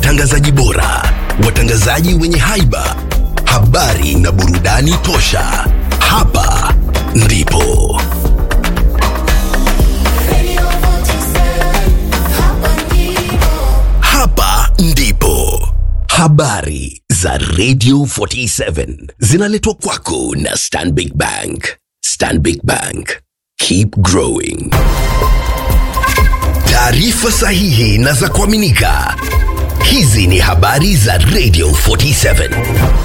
watangazaji bora, watangazaji wenye haiba, habari na burudani tosha. Hapa ndipo hapa ndipo habari za Radio 47 zinaletwa kwako na Stanbic Bank. Stanbic Bank, keep growing. Taarifa sahihi na za kuaminika. Hizi ni habari za Radio 47.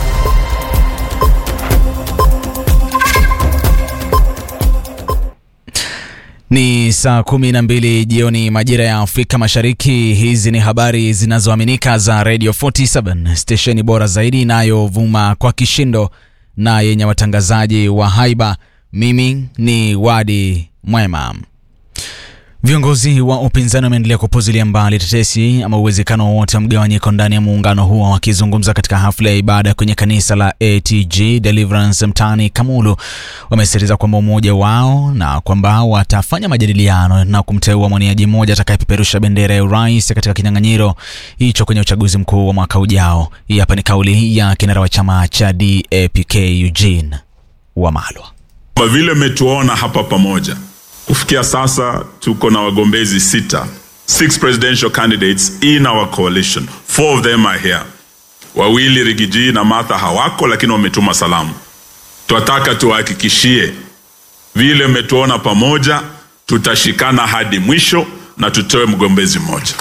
Ni saa kumi na mbili jioni majira ya Afrika Mashariki. Hizi ni habari zinazoaminika za Radio 47, stesheni bora zaidi inayovuma kwa kishindo na yenye watangazaji wa haiba. Mimi ni Wadi Mwema. Viongozi wa upinzani wameendelea kupuzilia mbali tetesi ama uwezekano wowote wa mgawanyiko ndani ya muungano huo. Wakizungumza katika hafla ya ibada kwenye kanisa la ATG Deliverance mtaani Kamulu, wamesisitiza kwamba umoja wao na kwamba watafanya majadiliano na kumteua mwaniaji mmoja atakayepeperusha bendera ya urais katika kinyang'anyiro hicho kwenye uchaguzi mkuu wa mwaka ujao. Hii hapa ni kauli ya kinara wa chama cha DAPK Eugene Wamalwa. Kwa vile mmetuona hapa pamoja kufikia sasa tuko na wagombezi sita, six presidential candidates in our coalition. Four of them are here. Wawili Rigiji na Martha hawako, lakini wametuma salamu. Twataka tuwahakikishie vile mmetuona pamoja, tutashikana hadi mwisho na tutoe mgombezi mmoja.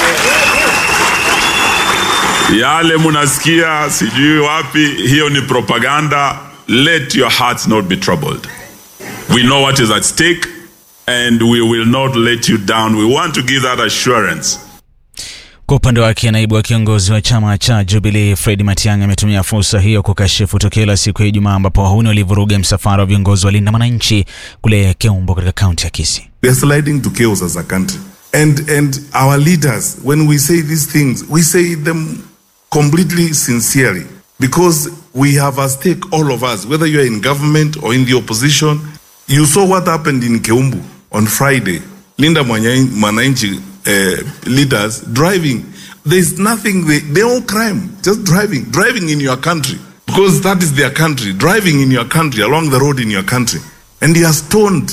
Yale munasikia sijui wapi, hiyo ni propaganda. Let your hearts not be troubled. We know what is at stake and we will not let you down. We want to give that assurance. Kwa upande wake naibu wa kiongozi wa chama cha Jubilee Fred Matiang'i ametumia fursa hiyo kukashifu tukio la siku ya Ijumaa ambapo wahuni walivuruga msafara wa viongozi wa Linda Mwananchi kule Keumbo katika kaunti ya Kisii. We are sliding to chaos as a country. And and our leaders, when we say these things, we say them completely sincerely because we have a stake, all of us, whether you are in government or in the opposition. You saw what happened in Keumbu on Friday. Linda Mwanya- Mwananchi uh, leaders driving. There's nothing, they, they all crime, just driving, driving in your country because that is their country, driving in your country, along the road in your country. And they are stoned.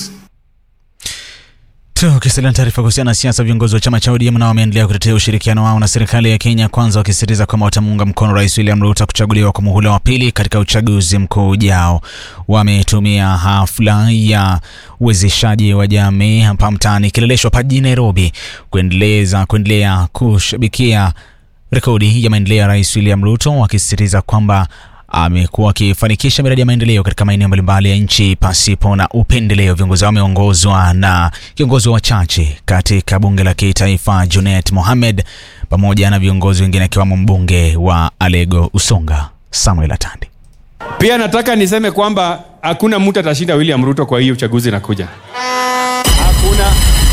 Tukisalia na taarifa kuhusiana na siasa, viongozi wa chama cha ODM nao wameendelea kutetea ushirikiano wao na serikali ya Kenya Kwanza, wakisisitiza kwamba watamuunga mkono Rais William Ruto kuchaguliwa kwa muhula wa pili katika uchaguzi mkuu ujao. Wametumia hafla ya uwezeshaji wa jamii hapa mtaani Kileleshwa hapa jijini Nairobi kuendeleza kuendelea kushabikia rekodi ya maendeleo ya Rais William Ruto, wakisisitiza kwamba amekuwa akifanikisha miradi ya maendeleo katika maeneo mbalimbali ya nchi pasipo na upendeleo. Viongozi hao wameongozwa na kiongozi wa wachache katika bunge la kitaifa Junet Mohamed pamoja na viongozi wengine akiwemo mbunge wa Alego Usonga Samuel Atandi. Pia nataka niseme kwamba hakuna mtu atashinda William Ruto kwa hii uchaguzi inakuja. Hakuna,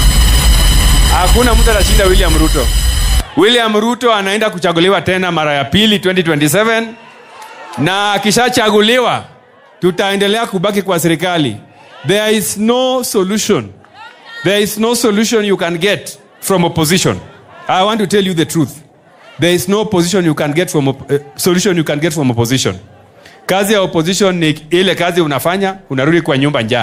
hakuna mtu atashinda William Ruto. William Ruto anaenda kuchaguliwa tena mara ya pili 2027 na akishachaguliwa tutaendelea kubaki kwa serikali. There is no solution. There is no solution you can get from opposition. I want to tell you the truth. There is no position you can get from op- uh, solution you can get from opposition. Kazi ya opposition ni ile kazi unafanya, unarudi kwa nyumba njaa.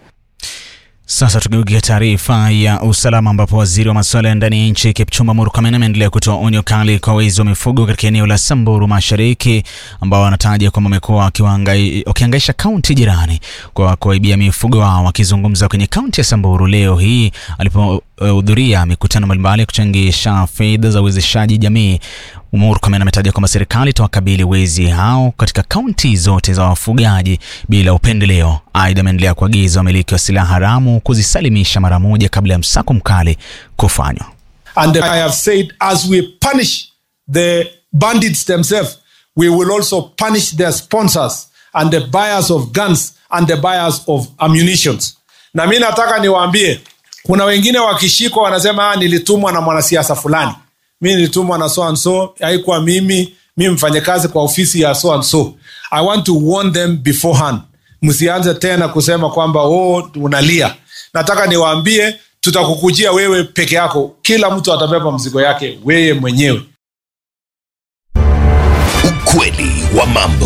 Sasa tugeukia taarifa ya usalama ambapo waziri wa masuala ya ndani ya nchi Kipchumba Murkomen ameendelea kutoa onyo kali kwa wezi wa mifugo katika eneo la Samburu Mashariki ambao wanataja kwamba wamekuwa wakiwahangai- wakihangaisha kaunti jirani kwa kuwaibia mifugo wao. Akizungumza kwenye kaunti ya Samburu leo hii alipohudhuria mikutano mbalimbali ya kuchangisha fedha za uwezeshaji jamii, Murkomen ametaja kwamba serikali itawakabili wezi hao katika kaunti zote za wafugaji bila upendeleo. Aidha, ameendelea kuagiza wamiliki wa silaha haramu kuzisalimisha mara moja kabla ya msako mkali kufanywa. And I have said, as we punish the bandits themselves, we will also punish their sponsors and the buyers of guns and the buyers of ammunitions. Na mi nataka niwaambie, kuna wengine wakishikwa wanasema "Ah, nilitumwa na mwanasiasa fulani, mi nilitumwa na so and so, haikuwa mimi, mi mfanyakazi kwa ofisi ya so and so. I want to warn them beforehand, msianze tena kusema kwamba oh, unalia. Nataka niwaambie tutakukujia wewe peke yako, kila mtu atabeba mzigo yake weye mwenyewe. Ukweli wa mambo.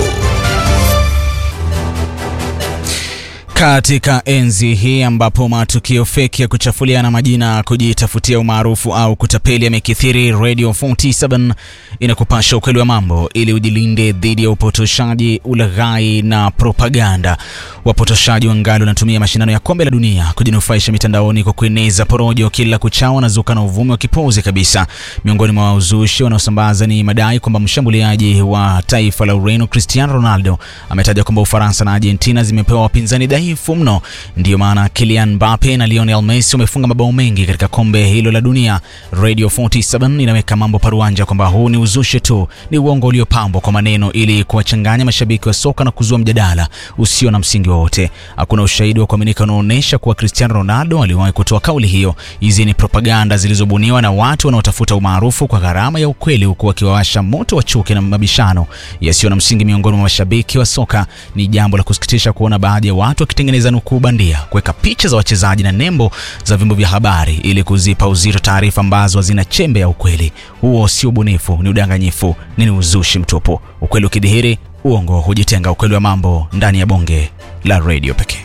Katika enzi hii ambapo matukio feki ya kuchafuliana majina, kujitafutia umaarufu au kutapeli yamekithiri, Radio 47 inakupasha ukweli wa mambo ili ujilinde dhidi ya upotoshaji, ulaghai na propaganda. Wapotoshaji wangali wanatumia mashindano ya kombe la dunia kujinufaisha mitandaoni kwa kueneza porojo kila kuchao na zuka na uvumi wa kipuuzi kabisa. Miongoni mwa uzushi wanaosambaza ni madai kwamba mshambuliaji wa taifa la Ureno Cristiano Ronaldo ametaja kwamba Ufaransa na Argentina zimepewa wapinzani dhaifu mno. Ndiyo maana Kylian Mbappe na Lionel Messi wamefunga mabao mengi katika kombe hilo la dunia. Radio 47 inaweka mambo paruanja kwamba huu ni uzushi tu, ni uongo uliopambwa kwa maneno ili kuwachanganya mashabiki wa soka na kuzua mjadala usio na msingi wowote. Hakuna ushahidi wa kuaminika unaoonyesha kuwa Cristiano Ronaldo aliwahi kutoa kauli hiyo. Hizi ni propaganda zilizobuniwa na watu wanaotafuta umaarufu kwa gharama ya ukweli, huku wakiwawasha moto wa chuki na mabishano yasiyo na msingi miongoni mwa mashabiki wa soka. Ni jambo la kusikitisha kuona baadhi ya watu wakitengeneza nukuu bandia, kuweka picha za wachezaji na nembo za vyombo vya habari ili kuzipa uzito taarifa ambazo hazina chembe ya ukweli. Huo sio ubunifu, ni udanganyifu, ni uzushi mtupu. Ukweli ukidhihiri, uongo hujitenga. Ukweli wa mambo ndani ya bonge la redio pekee.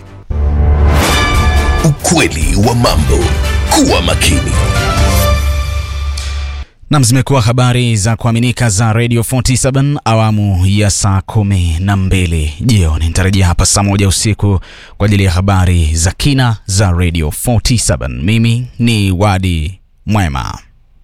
Ukweli wa mambo. Kuwa makini. Nam, zimekuwa habari za kuaminika za Radio 47 awamu ya saa kumi na mbili jioni. Nitarejea hapa saa moja usiku kwa ajili ya habari za kina za Radio 47. Mimi ni Wadi Mwema.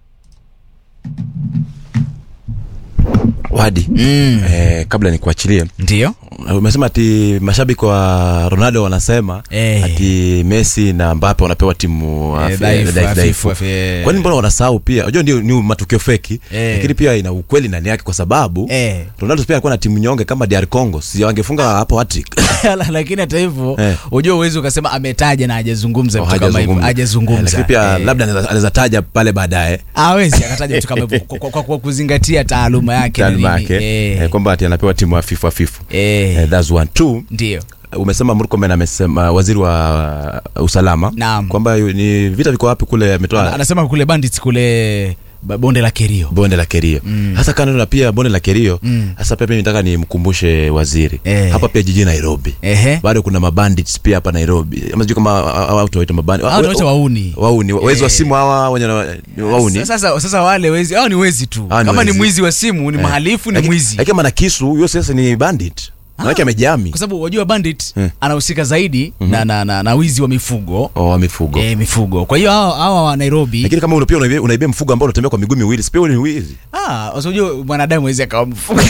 Wadi, mm. eh, kabla nikuachilie, Ndiyo, umesema ati mashabiki wa Ronaldo wanasema Eh. ati Messi na Mbappe wanapewa timu Eh, afi- dhaifu, dhaifu, dhaifu. hafifu, hafi- Kwani mbona wanasahau pia? Unajua ndio ni matukio feki, Eh. lakini pia ina ukweli ndani yake kwa sababu Eh. Ronaldo pia alikuwa na timu nyonge kama DR Congo, si wangefunga hapo hat-trick. lakini hata hivyo Eh. ujua uwezi ukasema ametaja na hajazungumza Oh, vitu kama hivyo, hajazungumza. Eh, hajazungumza. Lakini pia Eh. labda anaweza- anaweza taja pale baadaye hawezi akataja vitu kama hivyo kwa, kwa, kwa, kwa kuzingatia taaluma yake na taaluma nini. yake Eh. eh, kwamba ati anapewa timu hafifu hafifu. Eh. Eh, that's one two. Ndio. umesema Murkomen amesema waziri wa uh, usalama Naam. kwamba yu- ni vita viko wapi kule Ana- ametoa anasema kule bandits kule ba- bonde la Kerio. bonde la Kerio hasa kando na pia bonde la Kerio Mm. hasa pia mimi nataka nimkumbushe waziri Eh. hapa pia jijini Nairobi Ehe. bado kuna mabandits pia hapa Nairobi ama sijui kama hawa watu waita mabandits Hao tunaita wauni. wauni wezi wa Eh. simu hawa wenye na- ni wauni Sasa, sasa wale wezi hao ni wezi tu. Hao ni Kama ni wezi. mwizi wa simu, ni Eh. mhalifu, ni Lakini- mwizi. lakini kama na kisu huyo sasa ni bandit manake amejami Kwa sababu wajua bandit Eh. anahusika zaidi na, na, na, na wizi wa mifugo. oh, wa mifugo Eh, mifugo. Kwa hiyo hao hao wa Nairobi lakini kama unapia unaibia, unaibia mfugo ambao unatembea kwa miguu miwili sipia ni wizi ah, usijua mwanadamu hawezi akawa mfugo.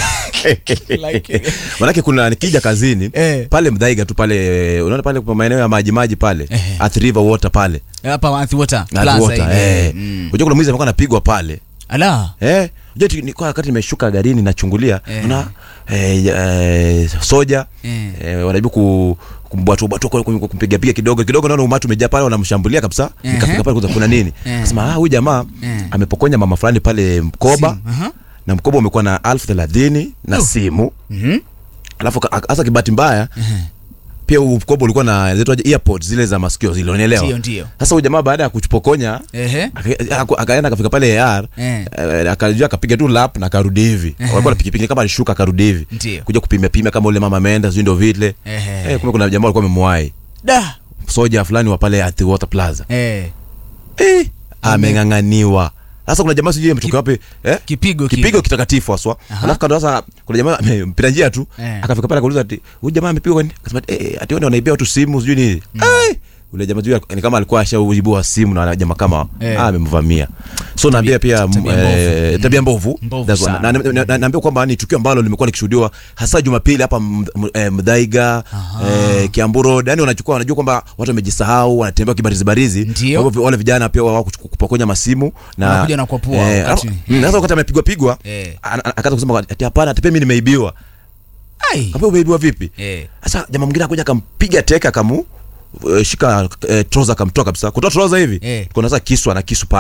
Like, manake kuna nikija kazini Eh. pale mdhaiga tu pale unaona pale kwa maeneo ya maji maji pale Ehe. Athi River water pale hapa Athi Water Na Plaza water, ile. eh. Mm. unajua kuna mwizi amekuwa anapigwa pale Ala. eh unajua tu- nilikuwa wakati nimeshuka garini nachungulia Eh. una eh, eh, soja Eh. eh, wanajaribu ku kumbwatuabwatua kumpiga piga kidogo kidogo naona umati umejaa pale wanamshambulia kabisa Ehe. nikafika pale kuza kuna nini Eh. kasema ah huyu jamaa Eh. amepokonya mama fulani pale mkoba Simu, aha. na mkoba umekuwa na elfu thelathini na Oh. simu Mhm. alafu ka- hasa kibahati mbaya pia huu mkoba ulikuwa na zinaitwaje earpods zile za masikio zile unaelewa Ndio, ndio. sasa huyu jamaa baada ya kupokonya Ehe. aka- aka- akaenda akafika pale AR Eh. eh, akajua akapiga tu lap na akarudi hivi walikuwa na pikipiki kama alishuka akarudi hivi Ndio. kuja kupimia pimia kama ule mama ameenda sijui ndio vile Ehe. eh, kumbe kuna jamaa alikuwa amemwahi Da. soja fulani wa pale at water plaza Eh. eh, ameng'ang'aniwa sasa kuna jamaa sijui ametoka wapi eh? Kipigo kile. kipigo kitakatifu haswa alafu kando sasa kuna jamaa mpita njia tu Eh. akafika pale akauliza ati huyu jamaa amepigwa kwani akasema eh ati wao wanaibia watu simu sijui nini eh ule jamaa sijui ni kama alikuwa ashauibua simu na jamaa kama Eh. ah amemvamia so naambia pia m- tabia eh, mbovu. tabia mbovu Mbovu That's one. sana. Na- na- na- naambia kwamba ni tukio ambalo limekuwa likishuhudiwa hasa Jumapili hapa M- M- eh, Mdhaiga eh, Kiambu Road yani wanachukua wanajua kwamba watu wamejisahau wanatembea kibarizi barizi Ndio. Kwa hivyo wale vijana pia wao kuchu- kupokonya masimu na Wanakuja na kuwapua eh, wakati- alafu- mm, sasa wakati amepigwa pigwa Eh. ana- ana- akaanza kusema ati hapana ati pia mimi nimeibiwa Ai. Kaambia umeibiwa vipi Eh. sasa jamaa mwingine akuja akampiga teka akamu eh, shika eh, trouser akamtoa kabisa kutoa trouser hivi Eh. kuna sasa kisu ana kisu pale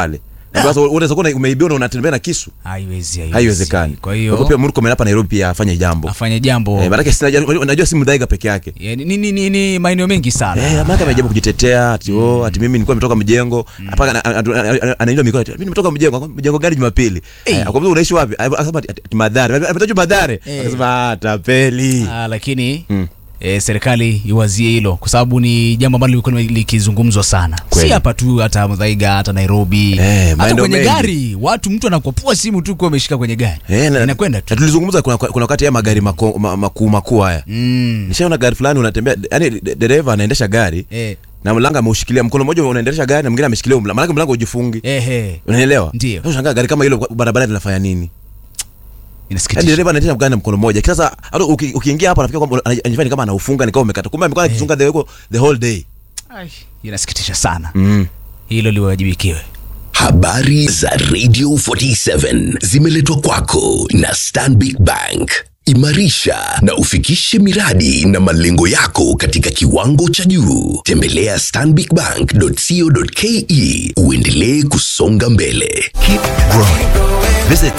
sasa unaweza kuwa umeibiwa na unatembea na kisu haiwezi haiwezi. haiwezekani kwa hiyo pia Murkomen hapa Nairobi pia afanye jambo afanye jambo eh, maanake sina najua si Mudhaiga peke yake Ya, ni, ni, ni, ni maeneo mengi sana Eh, maana amejaribu kujitetea ati oh, ati mimi nilikuwa nimetoka mjengo hapa ana- ana- ana- anainua mikono ati mimi nimetoka mjengo mjengo gani Jumapili Eh. Eh, akamwambia unaishi wapi akasema ati- ati Madhare ametaja Madhare Eh. akasema ah, tapeli Ah, lakini E, serikali iwazie hilo kwa sababu ni jambo ambalo limekuwa likizungumzwa sana Kweli. si hapa tu hata Mudhaiga hata Nairobi Eh, hata maeneo kwenye mengi. gari watu mtu anakwapua simu tu kuwa ameshika kwenye gari Eh, na- inakwenda tu na tulizungumza kuna, kuna wakati ya magari mako- ma- makuu makuu haya mm. nishaona gari fulani unatembea yani dereva anaendesha gari eh, na mlango ameushikilia mkono mmoja unaendesha gari na mwingine ameshikilia mlango maana mlango ujifungi eh, eh. unanielewa Ndio. Sasa unashangaa gari kama hilo barabarani linafanya nini yani inasikitisha dereva anaendesha gari na mkono mmoja sasa hata uki- ukiingia hapa nafikiri kwamba ana- anajifanya kama anaufunga ni kama umekata kumbe amekuwa akifunga the, the whole day Ai, inasikitisha sana mm. hilo liwajibikiwe Habari za Radio 47 zimeletwa kwako na Stanbic Bank. Imarisha na ufikishe miradi na malengo yako katika kiwango cha juu. Tembelea stanbicbank.co.ke uendelee kusonga mbele. Keep growing. Visit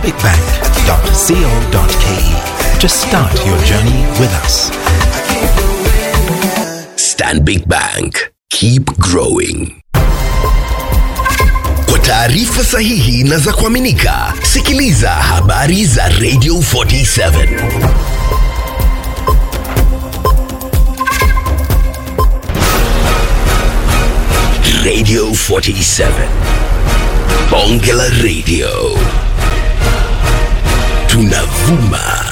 stanbicbank.co.ke to start your journey with us. Stanbic Bank. Keep growing. Kwa taarifa sahihi na za kuaminika, sikiliza habari za Radio 47. Radio 47. Bonge la Radio. Tunavuma